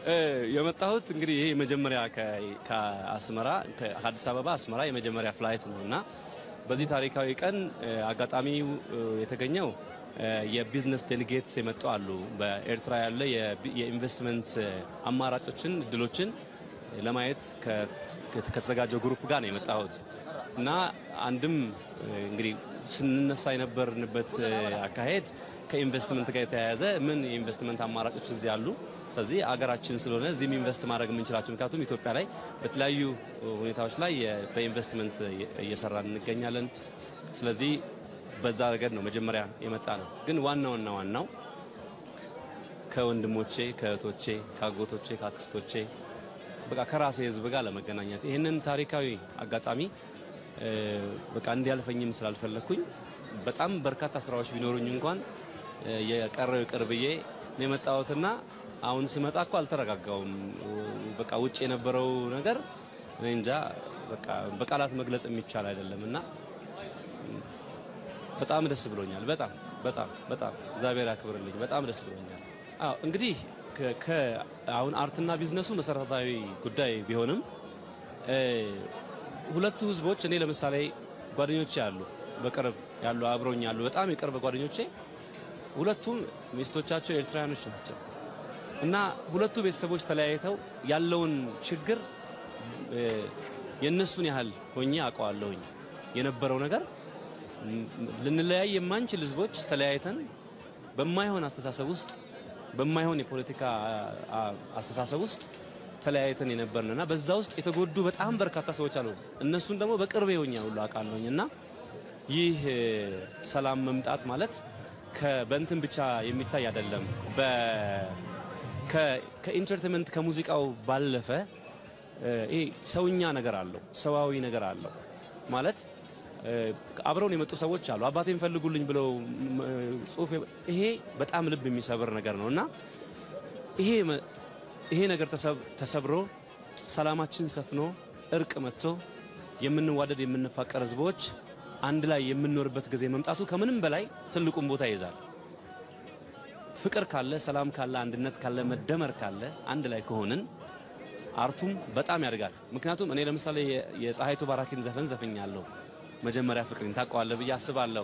የመጣሁት እንግዲህ ይሄ የመጀመሪያ ከአስመራ ከአዲስ አበባ አስመራ የመጀመሪያ ፍላይት ነው እና በዚህ ታሪካዊ ቀን አጋጣሚው የተገኘው የቢዝነስ ዴሊጌትስ የመጡ አሉ። በኤርትራ ያለ የኢንቨስትመንት አማራጮችን እድሎችን ለማየት ከተዘጋጀው ግሩፕ ጋር ነው የመጣሁት እና አንድም እንግዲህ ስንነሳ የነበርንበት አካሄድ ከኢንቨስትመንት ጋር የተያያዘ ምን የኢንቨስትመንት አማራጮች እዚህ አሉ፣ ስለዚህ አገራችን ስለሆነ እዚህም ኢንቨስት ማድረግ የምንችላቸው ምክንያቱም ኢትዮጵያ ላይ በተለያዩ ሁኔታዎች ላይ በኢንቨስትመንት እየሰራን እንገኛለን። ስለዚህ በዛ ረገድ ነው መጀመሪያ የመጣ ነው። ግን ዋናውና ዋናው ከወንድሞቼ፣ ከእህቶቼ፣ ከአጎቶቼ፣ ከአክስቶቼ በቃ ከራሴ ሕዝብ ጋር ለመገናኘት ይህንን ታሪካዊ አጋጣሚ በቃ እንዲያልፈኝም ስላልፈለግኩኝ በጣም በርካታ ስራዎች ቢኖሩኝ እንኳን የቀረው ይቅር ብዬ ነው የመጣሁትና አሁን ስመጣ እኮ አልተረጋጋውም። በቃ ውጭ የነበረው ነገር እኔ እንጃ በቃ በቃላት መግለጽ የሚቻል አይደለም እና በጣም ደስ ብሎኛል። በጣም በጣም በጣም እግዚአብሔር ያክብርልኝ። በጣም ደስ ብሎኛል። አዎ እንግዲህ አሁን አርትና ቢዝነሱ መሰረታዊ ጉዳይ ቢሆንም ሁለቱ ህዝቦች እኔ ለምሳሌ ጓደኞቼ አሉ፣ በቅርብ ያሉ አብሮኝ ያሉ በጣም የቅርብ ጓደኞቼ ሁለቱም ሚስቶቻቸው ኤርትራውያኖች ናቸው እና ሁለቱ ቤተሰቦች ተለያይተው ያለውን ችግር የእነሱን ያህል ሆኜ አውቀዋለሁኝ። የነበረው ነገር ልንለያይ የማንችል ህዝቦች ተለያይተን በማይሆን አስተሳሰብ ውስጥ በማይሆን የፖለቲካ አስተሳሰብ ውስጥ ተለያይተን የነበርን እና በዛ ውስጥ የተጎዱ በጣም በርካታ ሰዎች አሉ። እነሱን ደግሞ በቅርብ ሆኜ ሁሉ አውቃለሁኝ እና ይህ ሰላም መምጣት ማለት በእንትን ብቻ የሚታይ አይደለም። ከኢንተርቴንመንት ከሙዚቃው ባለፈ ይሄ ሰውኛ ነገር አለው፣ ሰዋዊ ነገር አለው ማለት አብረውን የመጡ ሰዎች አሉ። አባቴን ፈልጉልኝ ብለው ጽሁፍ ይሄ በጣም ልብ የሚሰብር ነገር ነው እና ይሄ ይሄ ነገር ተሰብሮ ሰላማችን ሰፍኖ እርቅ መጥቶ የምንዋደድ የምንፋቀር ህዝቦች አንድ ላይ የምንኖርበት ጊዜ መምጣቱ ከምንም በላይ ትልቁን ቦታ ይይዛል። ፍቅር ካለ፣ ሰላም ካለ፣ አንድነት ካለ፣ መደመር ካለ፣ አንድ ላይ ከሆንን አርቱም በጣም ያድጋል። ምክንያቱም እኔ ለምሳሌ የፀሐይቱ ባራኪን ዘፈን ዘፍኛለሁ። መጀመሪያ ፍቅሬን ታውቀዋለህ ብዬ አስባለሁ።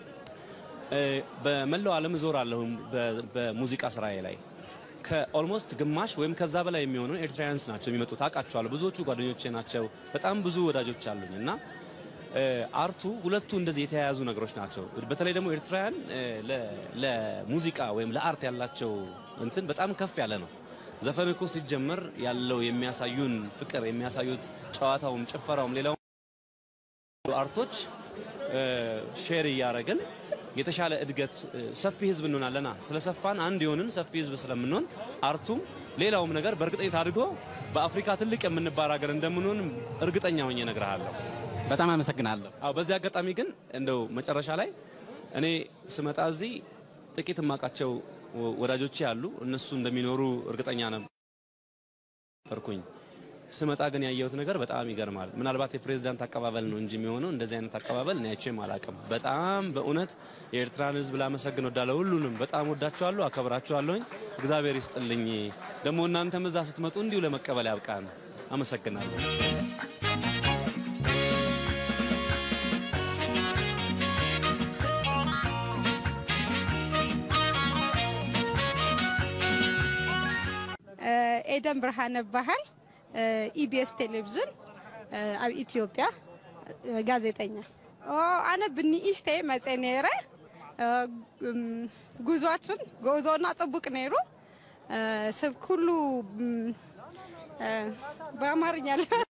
በመላው ዓለም እዞራለሁ በሙዚቃ ስራዬ ላይ ከኦልሞስት ግማሽ ወይም ከዛ በላይ የሚሆኑ ኤርትራውያንስ ናቸው የሚመጡት። አውቃቸዋለሁ። ብዙዎቹ ጓደኞቼ ናቸው። በጣም ብዙ ወዳጆች አሉኝ እና አርቱ ሁለቱ እንደዚህ የተያያዙ ነገሮች ናቸው። በተለይ ደግሞ ኤርትራውያን ለሙዚቃ ወይም ለአርት ያላቸው እንትን በጣም ከፍ ያለ ነው። ዘፈን እኮ ሲጀመር ያለው የሚያሳዩን ፍቅር የሚያሳዩት ጨዋታውም፣ ጭፈራውም ሌላው አርቶች ሼር እያደረግን የተሻለ እድገት ሰፊ ህዝብ እንሆናለና ስለሰፋን አንድ የሆንን ሰፊ ህዝብ ስለምንሆን አርቱም ሌላውም ነገር በእርግጠኝነት አድጎ በአፍሪካ ትልቅ የምንባል ሀገር እንደምንሆን እርግጠኛ ሆኜ እነግርሃለሁ። በጣም አመሰግናለሁ። አዎ በዚህ አጋጣሚ ግን እንደው መጨረሻ ላይ እኔ ስመጣ እዚህ ጥቂት የማውቃቸው ወዳጆቼ አሉ። እነሱ እንደሚኖሩ እርግጠኛ ነበርኩኝ። ስመጣ ግን ያየሁት ነገር በጣም ይገርማል። ምናልባት የፕሬዝዳንት አቀባበል ነው እንጂ የሚሆነው እንደዚህ አይነት አቀባበል እኔ አይቼም አላውቅም። በጣም በእውነት የኤርትራን ህዝብ ላመሰግን ወዳለሁ። ሁሉንም በጣም ወዳቸዋለሁ፣ አከብራቸዋለሁኝ። እግዚአብሔር ይስጥልኝ። ደግሞ እናንተም እዛ ስትመጡ እንዲሁ ለመቀበል ያብቃን። አመሰግናለሁ። ኤደን ብርሃነ በሃል ኢቢኤስ ቴሌቪዥን ኣብ ኢትዮጵያ ጋዜጠኛ ኣነ ብንእሽተ መፀ ነይረ ጉዟችን ጉዞና ጥቡቅ ነይሩ ሰብ ኩሉ በአማርኛ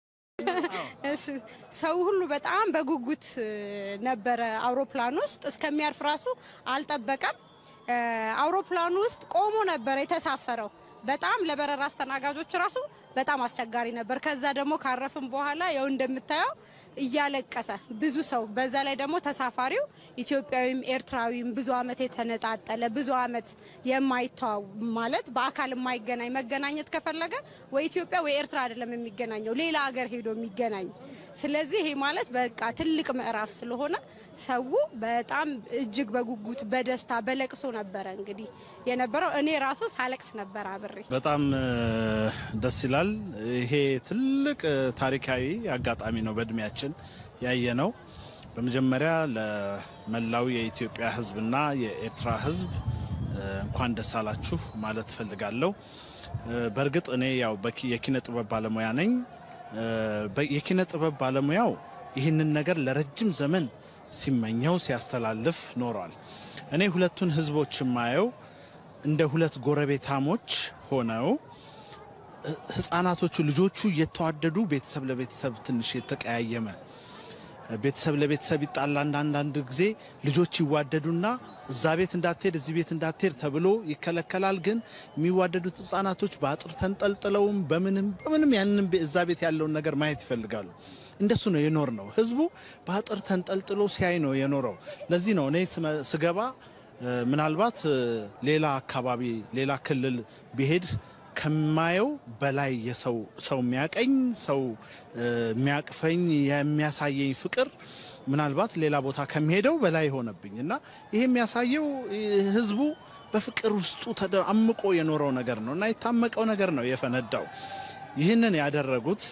ሰው ሁሉ በጣም በጉጉት ነበረ። አውሮፕላን ውስጥ እስከሚያርፍ ራሱ አልጠበቀም። አውሮፕላኑ ውስጥ ቆሞ ነበረ የተሳፈረው። በጣም ለበረራ አስተናጋጆች ራሱ በጣም አስቸጋሪ ነበር። ከዛ ደግሞ ካረፍም በኋላ ያው እንደምታየው እያለቀሰ ብዙ ሰው፣ በዛ ላይ ደግሞ ተሳፋሪው ኢትዮጵያዊም ኤርትራዊም ብዙ ዓመት የተነጣጠለ ብዙ ዓመት የማይተዋው ማለት በአካል የማይገናኝ መገናኘት ከፈለገ ወይ ኢትዮጵያ ወይ ኤርትራ አይደለም የሚገናኘው ሌላ ሀገር ሄዶ የሚገናኝ። ስለዚህ ይሄ ማለት በቃ ትልቅ ምዕራፍ ስለሆነ ሰው በጣም እጅግ በጉጉት በደስታ በለቅሶ ነበረ እንግዲህ የነበረው። እኔ ራሱ ሳለቅስ ነበር አብሬ ጥሪ። በጣም ደስ ይላል። ይሄ ትልቅ ታሪካዊ አጋጣሚ ነው በእድሜያችን ያየ ነው። በመጀመሪያ ለመላው የኢትዮጵያ ሕዝብና የኤርትራ ሕዝብ እንኳን ደስ አላችሁ ማለት እፈልጋለሁ። በእርግጥ እኔ ያው የኪነ ጥበብ ባለሙያ ነኝ። የኪነ ጥበብ ባለሙያው ይህንን ነገር ለረጅም ዘመን ሲመኘው ሲያስተላልፍ ኖሯል። እኔ ሁለቱን ሕዝቦች የማየው እንደ ሁለት ጎረቤታሞች ሆነው ህፃናቶቹ ልጆቹ እየተዋደዱ ቤተሰብ ለቤተሰብ ትንሽ የተቀያየመ ቤተሰብ ለቤተሰብ ይጣላል። አንዳንድ ጊዜ ልጆች ይዋደዱና እዛ ቤት እንዳትሄድ እዚህ ቤት እንዳትሄድ ተብሎ ይከለከላል። ግን የሚዋደዱት ህጻናቶች በአጥር ተንጠልጥለውም በምንም በምንም ያንን እዛ ቤት ያለውን ነገር ማየት ይፈልጋሉ። እንደሱ ነው የኖር ነው። ህዝቡ በአጥር ተንጠልጥሎ ሲያይ ነው የኖረው። ለዚህ ነው እኔ ስገባ ምናልባት ሌላ አካባቢ ሌላ ክልል ቢሄድ ከማየው በላይ የሰው ሰው የሚያቀኝ ሰው የሚያቅፈኝ የሚያሳየኝ ፍቅር ምናልባት ሌላ ቦታ ከሚሄደው በላይ ሆነብኝ እና ይሄ የሚያሳየው ህዝቡ በፍቅር ውስጡ አምቆ የኖረው ነገር ነው እና የታመቀው ነገር ነው የፈነዳው። ይህንን ያደረጉት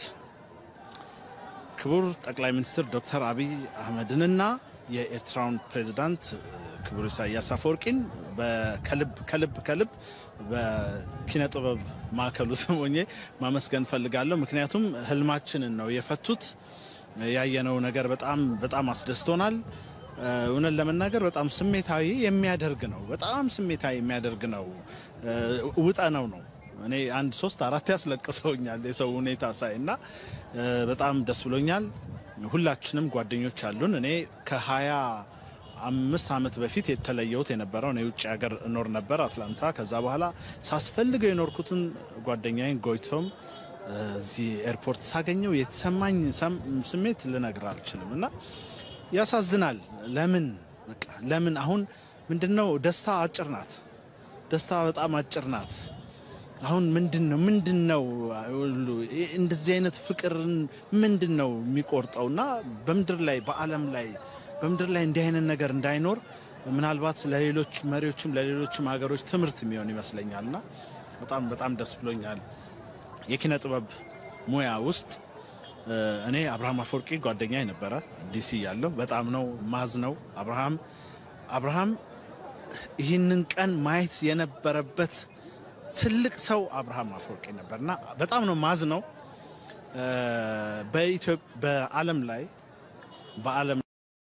ክቡር ጠቅላይ ሚኒስትር ዶክተር አብይ አህመድንና የኤርትራውን ፕሬዚዳንት ክቡር ኢሳያስ አፈወርቂን ከልብ ከልብ ከልብ በኪነ ጥበብ ማዕከሉ ስም ሆኜ ማመስገን ፈልጋለሁ። ምክንያቱም ህልማችንን ነው የፈቱት። ያየነው ነገር በጣም በጣም አስደስቶናል። እውነት ለመናገር በጣም ስሜታዊ የሚያደርግ ነው። በጣም ስሜታዊ የሚያደርግ ነው። ውጠነው ነው እኔ አንድ ሶስት አራት ያስለቅሰውኛል የሰው ሁኔታ ሳይ እና በጣም ደስ ብሎኛል። ሁላችንም ጓደኞች አሉን። እኔ ከሀያ አምስት ዓመት በፊት የተለየሁት የነበረው እኔ ውጭ ሀገር እኖር ነበር አትላንታ። ከዛ በኋላ ሳስፈልገው የኖርኩትን ጓደኛዬን ጎይቶም እዚህ ኤርፖርት ሳገኘው የተሰማኝ ስሜት ልነግር አልችልም እና ያሳዝናል። ለምን በቃ ለምን አሁን ምንድነው ደስታ አጭር ናት። ደስታ በጣም አጭር ናት። አሁን ምንድን ነው ምንድን ነው እንደዚህ አይነት ፍቅርን ምንድን ነው የሚቆርጠው? እና በምድር ላይ በዓለም ላይ በምድር ላይ እንዲህ አይነት ነገር እንዳይኖር ምናልባት ለሌሎች መሪዎችም ለሌሎችም ሀገሮች ትምህርት የሚሆን ይመስለኛል እና በጣም በጣም ደስ ብሎኛል። የኪነ ጥበብ ሙያ ውስጥ እኔ አብርሃም አፈወርቂ ጓደኛ ነበረ ዲሲ ያለው በጣም ነው ማዝ ነው አብርሃም አብርሃም ይህንን ቀን ማየት የነበረበት ትልቅ ሰው አብርሃም አፈወርቂ ነበርና በጣም ነው ማዝ ነው በዓለም ላይ በዓለም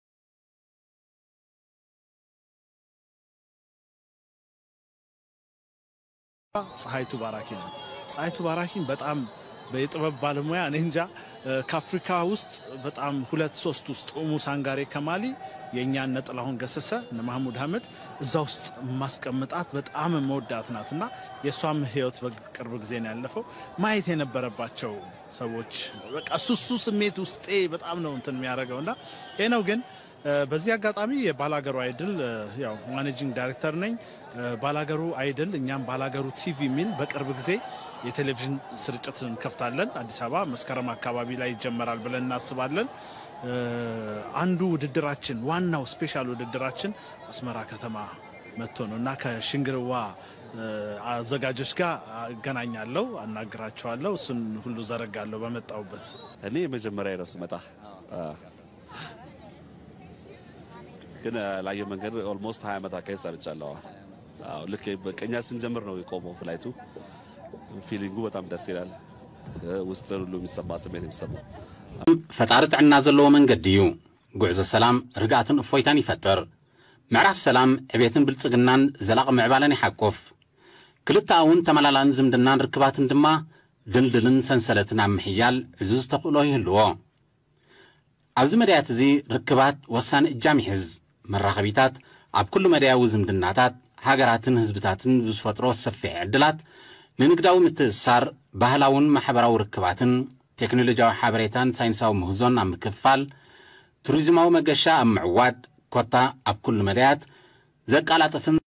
ፀሐይቱ ባራኪ ነው። ፀሐይቱ ባራኪን በጣም የጥበብ ባለሙያ እኔ እንጃ ከአፍሪካ ውስጥ በጣም ሁለት ሶስት ውስጥ ኡሙ ሳንጋሬ ከማሊ የእኛን እነ ጥላሁን ገሰሰ እነ ማህሙድ አህመድ እዛ ውስጥ ማስቀምጣት በጣም መወዳት ናት እና የእሷም ህይወት በቅርብ ጊዜ ነው ያለፈው። ማየት የነበረባቸው ሰዎች በቃ ሱሱ ስሜት ውስጤ በጣም ነው እንትን የሚያደርገው እና ይህ ነው ግን በዚህ አጋጣሚ የባላገሩ አይድል ያው ማኔጂንግ ዳይሬክተር ነኝ። ባላገሩ አይድል እኛም ባላገሩ ቲቪ የሚል በቅርብ ጊዜ የቴሌቪዥን ስርጭት እንከፍታለን። አዲስ አበባ መስከረም አካባቢ ላይ ይጀመራል ብለን እናስባለን። አንዱ ውድድራችን ዋናው ስፔሻል ውድድራችን አስመራ ከተማ መጥቶ ነው እና ከሽንግርዋ አዘጋጆች ጋር አገናኛለሁ፣ አናግራቸዋለሁ። እሱን ሁሉ ዘረጋለሁ በመጣሁበት እኔ የመጀመሪያ ነው ስመጣ ግን ላየው መንገድ ኦልሞስት ሀያ ዓመት አካባቢ ሰርቻለሁ። አዎ ልክ በቀኛ ስንጀምር ነው የቆመው ፍላይቱ። ፊሊንጉ በጣም ደስ ይላል። ውስጥ ሁሉ የሚሰማ ስሜት የሚሰማው ፈጣሪ ጥዕና ዘለዎ መንገዲ እዩ ጉዕዞ ሰላም ርግኣትን እፎይታን ይፈጥር ምዕራፍ ሰላም ዕቤትን ብልጽግናን ዘላቕ ምዕባለን ይሓቁፍ ክልተ እውን ተመላላን ዝምድናን ርክባትን ድማ ድልድልን ሰንሰለትን ኣብ ምሕያል ዕዙዝ ተኽእሎ ይህልዎ ኣብዚ መድያት እዚ ርክባት ወሳኒ እጃም ይሕዝ መራኸቢታት ኣብ ኩሉ መድያዊ ዝምድናታት ሃገራትን ህዝብታትን ብዝፈጥሮ ሰፊሕ ዕድላት ንንግዳዊ ምትእስሳር ባህላውን ማሕበራዊ ርክባትን ቴክኖሎጂያዊ ሓበሬታን ሳይንሳዊ ምህዞን ኣብ ምክፋል ቱሪዝማዊ መገሻ ኣብ ምዕዋድ ኮታ ኣብ ኩሉ መድያት ዘቃላጥፍን